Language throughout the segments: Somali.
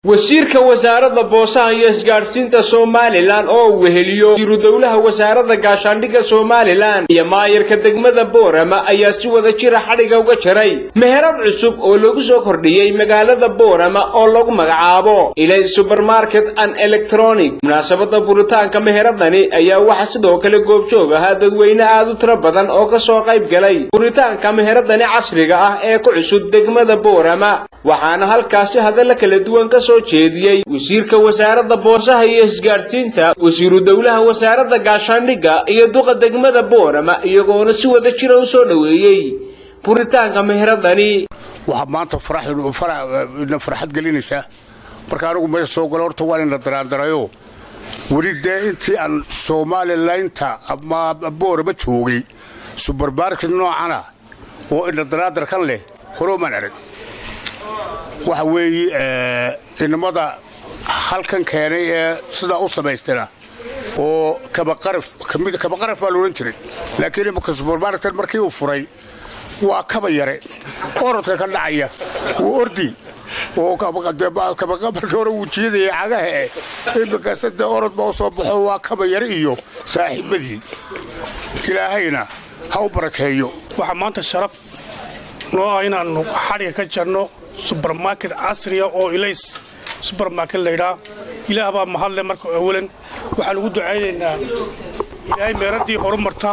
wasiirka wasaaradda boosaha iyo isgaadhsiinta somalilan oo uu weheliyo wasiiru dowlaha wasaaradda gaashaandhigga somalilan iyo maayarka degmada boorama ayaa si wada jira xadhiga uga jaray meherad cusub oo lagu soo kordhiyey magaalada boorama oo lagu magacaabo ilay subermarket and electronic munaasabadda buritaanka meheradani ayaa waxaa sidoo kale goobjoog ahaa dadweyne aad u tiro badan oo ka soo qayb galay buritaanka meheradani casriga ah ee ku cusub degmada boorama waxaana halkaasi hadalla kala duwan ka soo jeediyey wasiirka wasaaradda boosaha iyo isgaadhsiinta wasiiru dowlaha wasaaradda gaashaandhigga iyo duqa degmada boorama iyagoona si wada jira u soo dhoweeyey buritaanka meheradani waxaa maanta ina farxad gelinaysaa marka anigu meesha soo galo horta waan ina daraandarayo weli dee intii aan somalilaynta ama boorama joogay subermarket noocana oo ina daraandar kan leh horoomaan arag waxa weeye inamada halkan keenay ee sidaa u samaystana oo kabaqaraf baa loodhan jiray laakiin imaka subermarket markii uu furay waa kaba yare orodka ka dhacaya wuu ordi oo markii hore wuu jiidaya cagahae imikase dee orod baa u soo baxo waa kaba yare iyo saaxiibadii ilaahayna ha u barakeeyo waxaa maanta sharaf noo ah inaannu xadhiga ka jarno subermarket casriya oo ilays subermarket laydhaa ilaah baa mahadle marka awalan waxaan ugu ducaynaynaa ilaahay meeraddii horumarta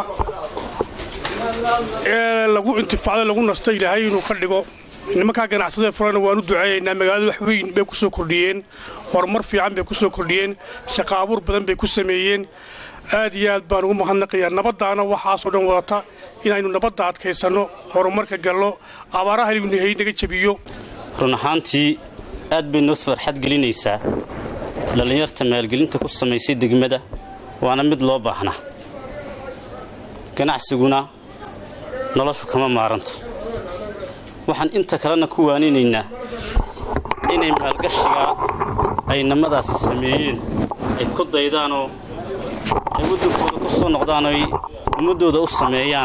ee lagu intifaacdo lagu nasto ilaahay inuu ka dhigo nimankaa ganacsadee furana waan u duceeyaynaa magaalada wax weyn bay ku soo kordhiyeen horumar fiican bay ku soo kordhiyeen shaqa abuur badan bay ku sameeyeen aad iyo aad baan ugu mahadnaqayaa nabaddaana waxaasoo dhan wadata inaynu nabadda adkaysanno horumarka gallo abaaraha hay naga jebiyo run ahaantii aad bay noo farxad gelinaysaa dhallinyarta maalgelinta ku samaysay degmada waana mid loo baahnaa ganacsiguna noloshu kama maaranto waxaan inta kalena ku waaninaynaa inay maalgashigaa ay namadaasi sameeyeen ay ku daydaanoo ay waddankooda ku soo noqdaan oy ummaddooda u sameeyaan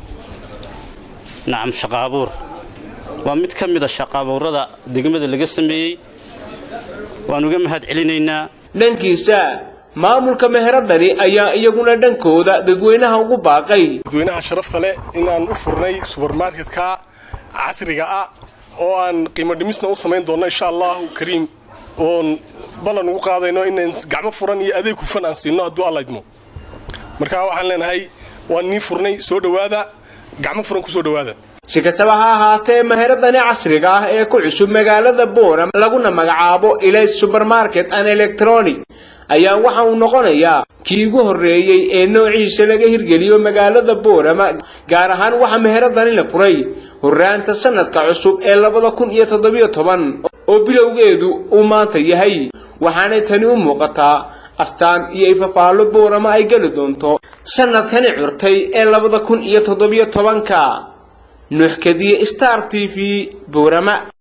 nacam shaqaabuur waa mid ka mida shaqaabuurrada degmada laga sameeyey waan uga mahad celinaynaa dhankiisa maamulka meheradani ayaa iyaguna dhankooda dadweynaha ugu baaqay dadweynaha sharafta leh inaan u furnay subermarketka casriga ah oo aan qiimo dhimisna u samayn doonno insha allahu kariim oon ballan ugu qaadayno inaan gacmo furan iyo adeeg hufan aan siinno hadduu allaydmo marka waxaan leenahay waan nii furnay soo dhowaada gacmo furan ku soo dhowaada si kastaba ha ahaatee meheradani casriga ah ee ku cusub magaalada boorama laguna magacaabo ilays subermarket and electronic ayaa waxa uu noqonayaa kii ugu horreeyey ee noociisa laga hirgeliyo magaalada boorama gaar ahaan waxaa meheradani la furay horraanta sannadka cusub ee labada kun iyo toddobiyo toban oo bilowgeedu uu maanta yahay waxaanay tani u muuqataa astaan iyo ifafaallo boorama ay geli doonto sannadkani curtay ee labada kun iyo toddobiyo tobanka nuuxkadiye star t v boorama